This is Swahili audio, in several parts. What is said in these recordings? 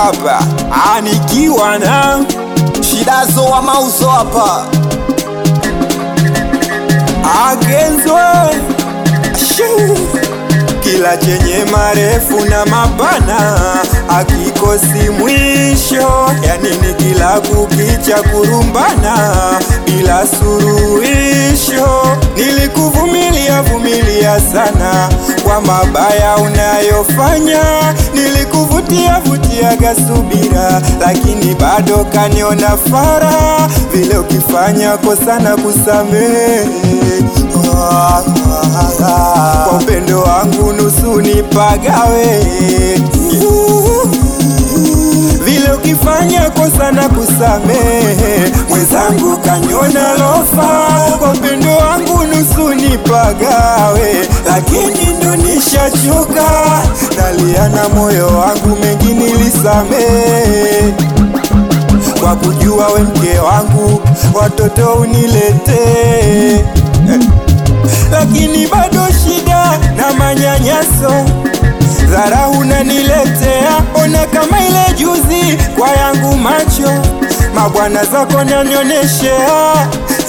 hapa anikiwa na Shidazo wa mauzo hapa agenzwe Shoo. kila chenye marefu na mapana akikosi mwisho, yanini kila kukicha kurumbana bila suruhisho. Nilikuvumilia vumilia sana kwa mabaya unayofanya, nilikuvutia vutiaga subira, lakini bado kaniona fara vile ukifanya kosa na kusamehe kwa upendo wangu nusu nipagawe vile ukifanya kosa na kusamehe mwenzangu kanyona lofa kwa upendo wangu nusu nipagawe lakini ndo nishachoka nalia na moyo wangu mengi nilisamehe kwa kujua we mke wangu watoto uniletee lakini bado shida na manyanyaso dhara unaniletea, ona kama ile juzi kwa yangu macho mabwana zako nanyoneshea.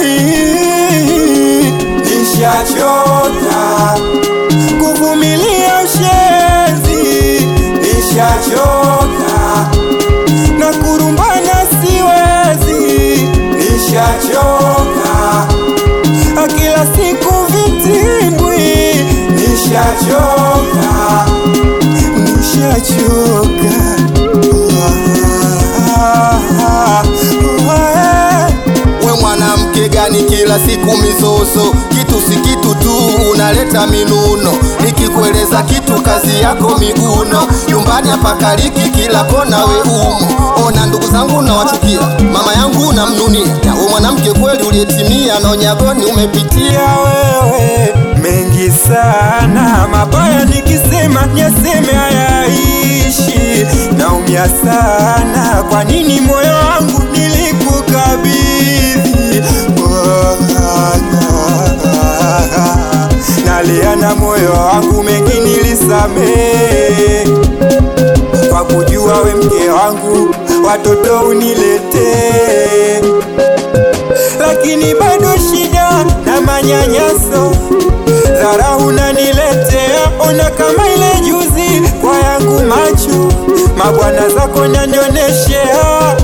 Nishachoka kuvumilia ushenzi, nishachoka na kurumbana siwezi, nishachoka kila siku vitimbwi, nishachoka, nishachoka. we mwanamke gani kila siku mizozo kitu si kitu tu unaleta minuno nikikueleza kitu kazi yako miguno nyumbani hapakaliki kila kona we umo ona ndugu zangu nawachukia mama yangu namnunia we mwanamke kweli uliyetimia na unyagoni umepitia ya wewe mengi sana mabaya nikisema nyaseme hayaishi naumia sana kwa nini moyo wangu nilikukabidhi nalia na moyo wangu mengi nilisamehe kwa kujua we mke wangu watoto uniletee lakini bado shida na manyanyaso dhara unaniletea, ona kama ile juzi kwa yangu macho mabwana zako nanyoneshea.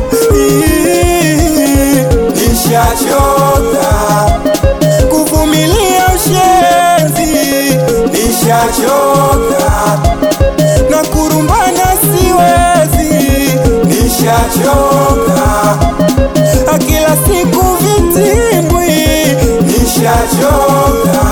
Nishachoka kuvumilia ushenzi, nishachoka na kurumbana siwezi, nishachoka kila siku vitimbwi, nishachoka,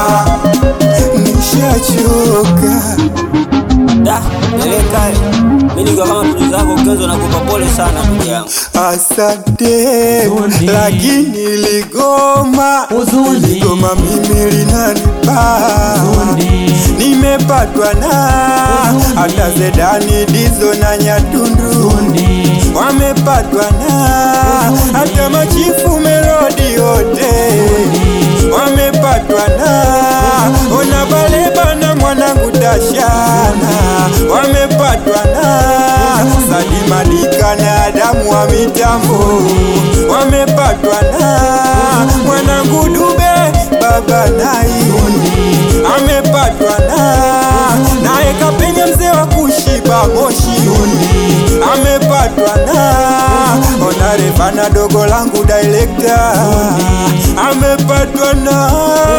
nishachoka. Da, dereka, mimi nikiwa kama mtu zako Kenzo nakupa pole sana ndugu yangu. Asante, Huzuni. lakini ligoma Huzuni. ligoma mimi linanipa Huzuni. nimepatwa na Huzuni. hata Zedani Dizo na Nyatundu Huzuni. wamepatwa na Huzuni. hata machifu Melodi yote wamepatwa na ona baleba na mwanangu Tashana wamepatwa na Sadimadika na Adamu wa mitambo wamepatwa na mwanangu Dube baba nai amepatwa na naye kapenya mzee wa kushiba moshi amepatwa na onareva na dogo langu director amepatwa na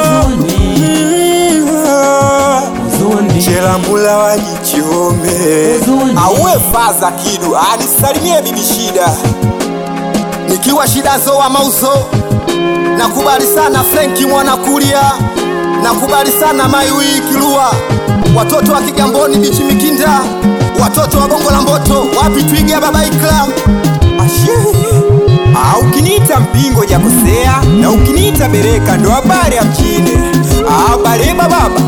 Mm, ah. Huzuni. Shelambula wajichome Huzuni. auwe faza kidu anisalimie bibi shida nikiwa shida zo wa mauzo nakubali sana frenki mwana kulia nakubali sana maiwi kilua watoto wa kigamboni bichi mikinda watoto wa bongo la mboto wapi twiga baba ikla Ashe. Ah, ukiniita mpingo jakosea na ukiniita bereka ndo habari ya mjini Ah, bareba baba